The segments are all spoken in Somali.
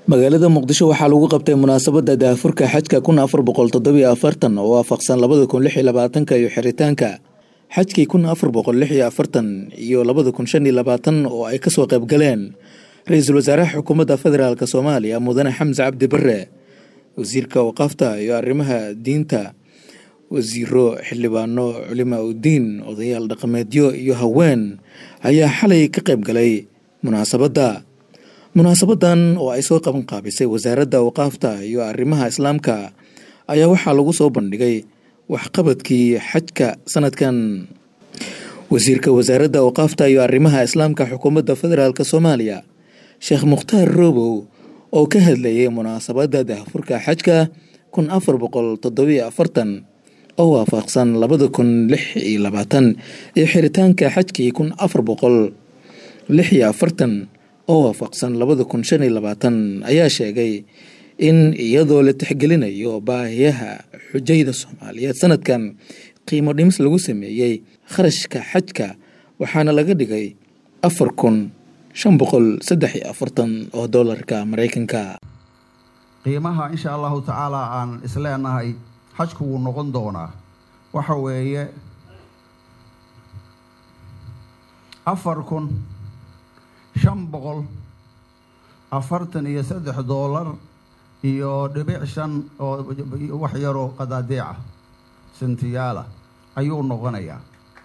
magaalada muqdisho waxaa lagu qabtay munaasabada daahfurka xajka kun afar boqol toddobiyo afartan oo waafaqsan labada kun lix iyo labaatanka iyo xiritaanka xajkii kun afar boqol lix iyo afartan iyo labada kun shan iyo labaatan oo ay kasoo qayb galeen ra-iisul wasaaraha xukuumadda federaalk soomaaliya mudane xamse cabdi bare wasiirka waqaafta iyo arrimaha diinta wasiiro xildhibaano culimaa udiin odayaal dhaqameedyo iyo haween ayaa xalay ka qayb galay munaasabadda munaasabadan oo ay soo qaban qaabisay wasaaradda awqaafta iyo arrimaha islaamka ayaa waxaa lagu soo bandhigay waxqabadkii xajka sanadkan wasiirka wasaaradda awqaafta iyo arrimaha islaamka xukuumadda federaalk soomaaliya sheekh mukhtaar roobow oo ka hadlayay munaasabadda daahfurka xajka kun afar boqol toddobiyo afartan oo waafaqsan labada kun lix iyo labaatan iyo xiritaanka xajkii kun afar boqol lix iyo afartan oo waafaqsan labada kun shan iyo labaatan ayaa sheegay in iyadoo la tixgelinayo baahiyaha xujayda soomaaliyeed sanadkan qiimo dhimis lagu sameeyey kharashka xajka waxaana laga dhigay afar kun shan boqol saddex iyo afartan oo doolarka maraykanka qiimaha insha allahu tacaala aan isleenahay xajku wuu noqon doonaa waxa weeye afar kun shan boqol afartan iyo saddex doolar iyo dhibic shan oo wax yaroo qadaadeeca sentiyaala ayuu noqonayaa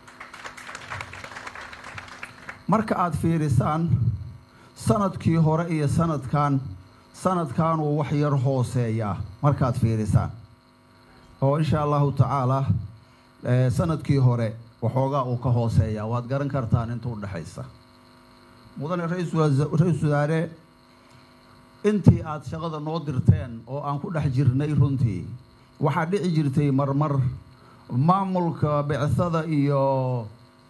marka aada fiirisaan sanadkii hore iyo sanadkan sanadkanuu wax yar hooseeyaa markaad fiirisaan oo insha allahu tacaala sanadkii hore waxoogaa uu ka hooseeyaa waad garan kartaan inta udhexaysa mudane ra-iisul wasaare intii aada shaqada noo dirteen oo aan ku dhex jirnay runtii waxaa dhici jirtay marmar maamulka bicsada iyo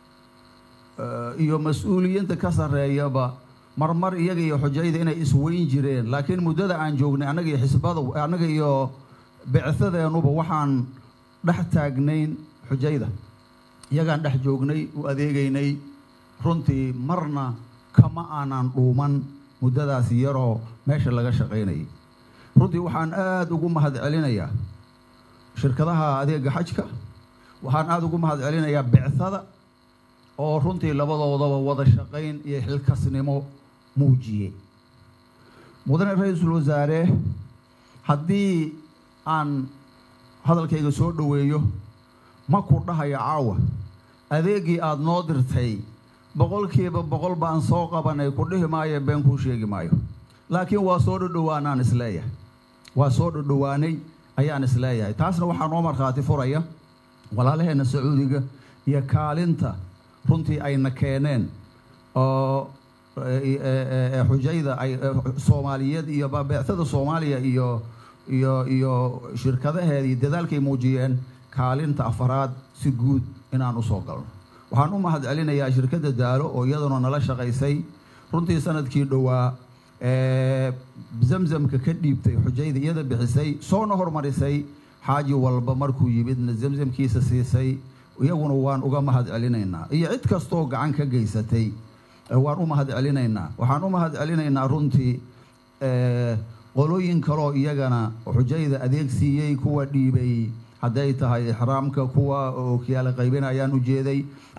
iyo mas-uuliyiinta ka sarreeyaba marmar iyaga iyo xujayda inay isweyn jireen laakiin muddada aan joognay annaga iyo xisbada annaga iyo bicsadeenuba waxaan dhex taagnayn xujayda iyagaan dhex joognay u adeegaynay runtii marna kama aanan dhuuman muddadaas yaroo meesha laga shaqaynayay runtii waxaan aada ugu mahad celinayaa shirkadaha adeega xajka waxaan aada ugu mahad celinayaa bicsada oo runtii labadoodaba wada shaqayn iyo xilkasnimo muujiyey mudane ra-iisul wasaare haddii aan hadalkayga soo dhoweeyo ma ku dhahayo caawa adeegii aada noo dirtay boqolkiiba boqol baan soo qabanay ku dhihi maayo been kuu sheegi maayo laakiin waa soo dhodhowaanaan isleeyahay waa soo dhodhowaanay ayaan isleeyahay taasna waxaa noo markhaati furaya walaalaheenna sacuudiga iyo kaalinta runtii ayna keeneen oo xujayda ay soomaaliyeed iyo beectada soomaaliya iyo iyo iyo shirkadaheedii dadaalkay muujiyeen kaalinta afaraad si guud inaan usoo galno waxaan u mahad celinayaa shirkadda daalo oo iyaduna nala shaqaysay runtii sanadkii dhowaa zamzamka ka dhiibtay xujayda iyada bixisay soona hormarisay xaaji walba markuu yimidna zamzamkiisa siisay iyaguna waan uga mahad celinaynaa iyo cid kastoo gacan ka geysatay waan u mahad celinaynaa waxaan u mahad celinaynaa runtii qolooyin kaloo iyagana xujayda adeeg siiyey kuwa dhiibay hadday tahay ixraamka kuwa ookiyaala qaybin ayaan u jeeday